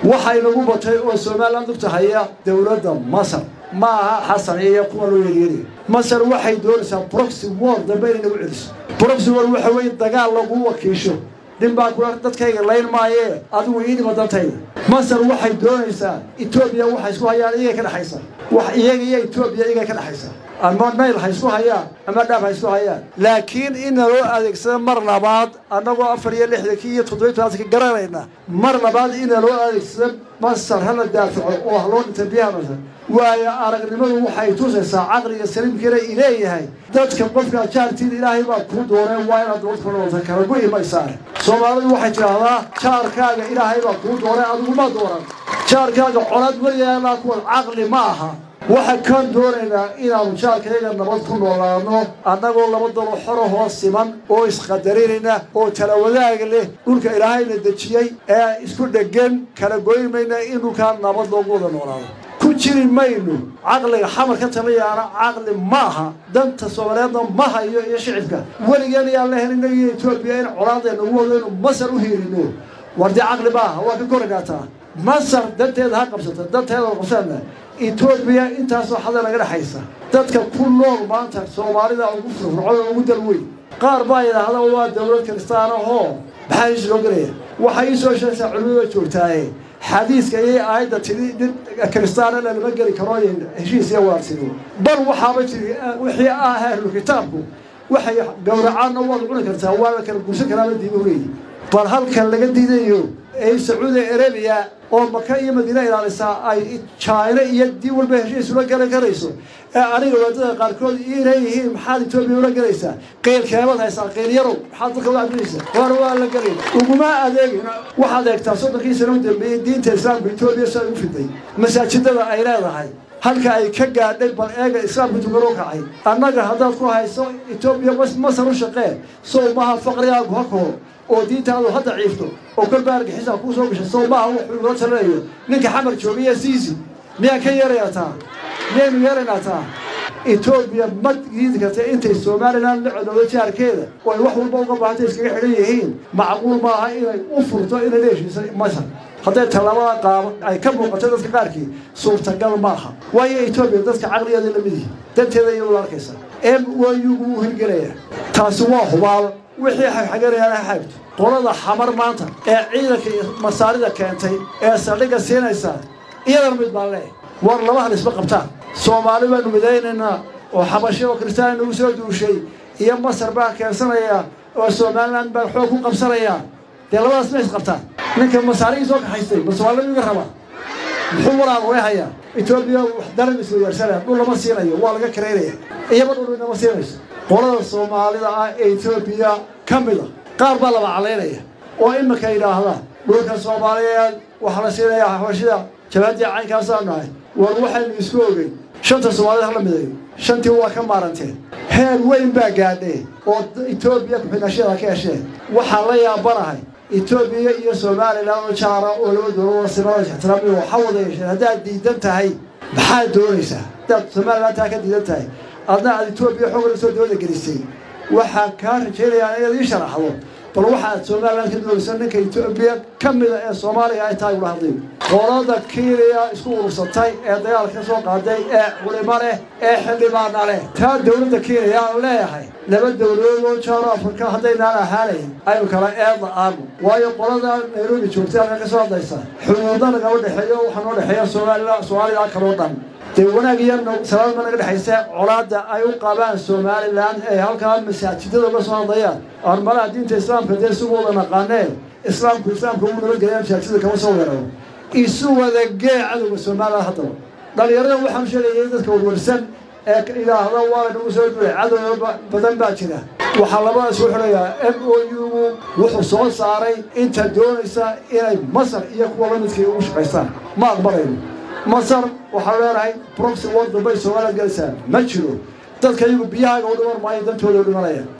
waxay nagu batay oo somalilan dugta haya dowladda masar ma aha xasan iyo kuwa loo yeeryeri masar waxay doonaysaa broxy war dambe inay nagu celiso broxy war waxa weeye dagaal lagu wakiisho nin baa kula dadkayga layn maayee adigu iidhima dantayda masar waxay doonaysaa etoobiya waxay isku hayaan iyagay ka dhexaysa wax iyaga iyo etoobiya iyagay ka dhexaysa ama nayl ha isku hayaan ama dhaaf ha isku hayaan laakiin in naloo adeegsado mar labaad annagoo afar iyo lixdankii iyo toddobiy tobanka garanayna mar labaad in naloo adeegsado masar hala daafaco oo ha loo dhinta biyaha masar waayo aragnimadu waxay tusaysaa caqliga saliimkiina ileeyahay dadka qofka jaartiin ilaahay baa kuu dooneen waa inaad dowlad kulawata kala gu imaysaane soomaalidu waxay tidhaahdaa jaarkaaga ilaahay baa kuu doonay adiguma dooran jaarkaaga colaad weliyaanaa kuwa caqli ma aha waxaan kaan doonaynaa inaanu jaarkayaga nabad ku noolaano annagoo laba dalo xoro hoos siman oo isqadarinayna oo tala wadaag leh dhulka ilaahayna dejiyey ee isku dheggan kala goyn mayna in dhulkaa nabad loogu wada noolaado ku jiri mayno caqliga xamar ka taliyaana caqli ma aha danta soomaaliyeedna ma hayo iyo shicibka weligeen ayaan la helina iyo etoobiya in colaadayna ugu wado inu masar u hiirino war dee caqli ma aha waa ka korinaataa masar danteeda ha qabsata danteeda qabsana etoobiya intaasoo xada naga dhexaysa dadka ku nool maanta soomaalida ugu firfircoon oo ugu dal weyn qaar baa yidhaahda waa dowlad kiristaan ahoo maxaa iis loo gelaya waxay ii soo sheegtaa culimada joogtaaye xadiiska iyo aayadda tidhi nin kiristaanana lama geli karo heshiis iyo waarsigo bal waxaaba jiri wixii ah ahlu kitaabku waxay gowracaanna waad cuni kartaa waa la kala guursan karaaba diimu leeyi bal halkan laga diidayo ee sacuudi arabiya oo maka iyo madiina ilaalisaa ay jaina iyo dii walba heshiis ula galan karayso ee aniga waadada qaarkood ii leeyihiin maxaad etoobiya ula gelaysaa qiilkeebaad haysaa qiilyarow maxaad dalka u cabinaysaa war waa la gelay uguma adeegin waxaad eegtaa soddonkii sana u dambeeyey diinta islaamka etoobiya siay u fiday masaajidada ay leedahay halka ay ka gaadhay bal eega islaamka tukan u kacay annaga haddaad ku hayso etoobiya masar u shaqee sow maha faqrigaagu ha koro oo diintaadu ha daciifto oo kolba argixisa kuu soo gashay sow maaha wuxuu igula talinayo ninka xamar joogiya siisi miyaan ka yeerayaa taa miyaynu yeeraynaa taa etoobiya ma diidi karta intay somalilan la codowdo jaarkeeda oo ay wax walba uga baahantay iskaga xidhan yihiin macquul maaha inay u furto inay la heshiisa masar hadday tallaabada qaaba ay ka muuqato dadka qaarkii suurtagal maaha waayo etoobiya dadka caqligeeda la mid yihi danteeda iyadoo arkaysa m wayugu u hirgelaya taasi waa hubaal wixii xagxaganayaan ha xaagto qolada xamar maanta ee ciidanka masaarida keentay ee saldhigga siinaysa iyadana mid baan leeh war laba hal isma qabtaan soomaali baanu midaynaynaa oo xabashi oo kristaan nagu soo duushay iyo masar baan keensanaya oo somalilan baan xoog ku qabsanayaa dee labadaas ma isqabtaan ninka masaarigii soo kaxaystay ma soomaalida iga rabaa muxuu walaal way hayaa etoobiya wax daran isweydaarsanaya dhul lama siinayo waa laga karaynaya iyaba dhul inama siinayso qolada soomaalida ah ee etoobiya ka mida qaar baa laba calaynaya oo iminka yidhaahda dhulka soomaaliyeed waxaa la siinayaa xabashida jabaadii caynkaasaa nahay war waxaynu isku ogeyn shanta soomaalida hala midayo shantii waa ka maaranteen heer weyn baa gaadhee oo etoobiya kuxidhashada ka hesheen waxaan la yaabanahay etoobiya iyo somalilan oo jaara oo laba dowlado simada ixtiraami waxa wada yeesheen haddaad diidan tahay maxaad doonaysaa haddaad somalilan taa ka diidan tahay adna aad etoobiya xoog la soo dowlada gelisay waxaan kaa rajaynayaa inaad ii sharaxdo bal waxaad somalilan ka doonaysa ninka etoobiya ka mida ee soomaaliya ay tahay ula hadlay qolada kiiliya isku urursatay ee dagaalka ka soo qaaday ee culimo leh ee xildhibaana leh taa dowladda kiiliya aan leeyahay laba dowladood oo jaaro afrika haddaynaan ahaanayn aynu kala eedla aanu waayo qolada nairobi joogtay halka ka soo hadlaysa xuduudna nagama dhexeeyo waxaa noo dhexeeya soomaalila soomaalida kaloo dhan dee wanaag iyo salaadma naga dhexaysa colaadda ay u qabaan somalilan ee halkaa masaajidada uga soo hadlayaan armalaha diinta islaamka dee isu wada naqaanee islaamku islaamka uu nabadgelaya masaajidada kama soo weeraro isu wada gee cadowga somalilan haddaba dhalinyarada waxaan sheegayay dadka warwarsan ee idhaahda waa laynagu soo duulay cadow badan baa jira waxaa labadaas u xidhayaa m o u-gu wuxuu soo saaray inta doonaysa inay masar iyo kuwa la midkii ugu shaqaystaan ma aqbalayno masar waxaa leenahay broxy war dambay somaliland gelaysaa ma jiro dadka iyagu biyahaaga u dhiman maayo dantooda u dhimanaya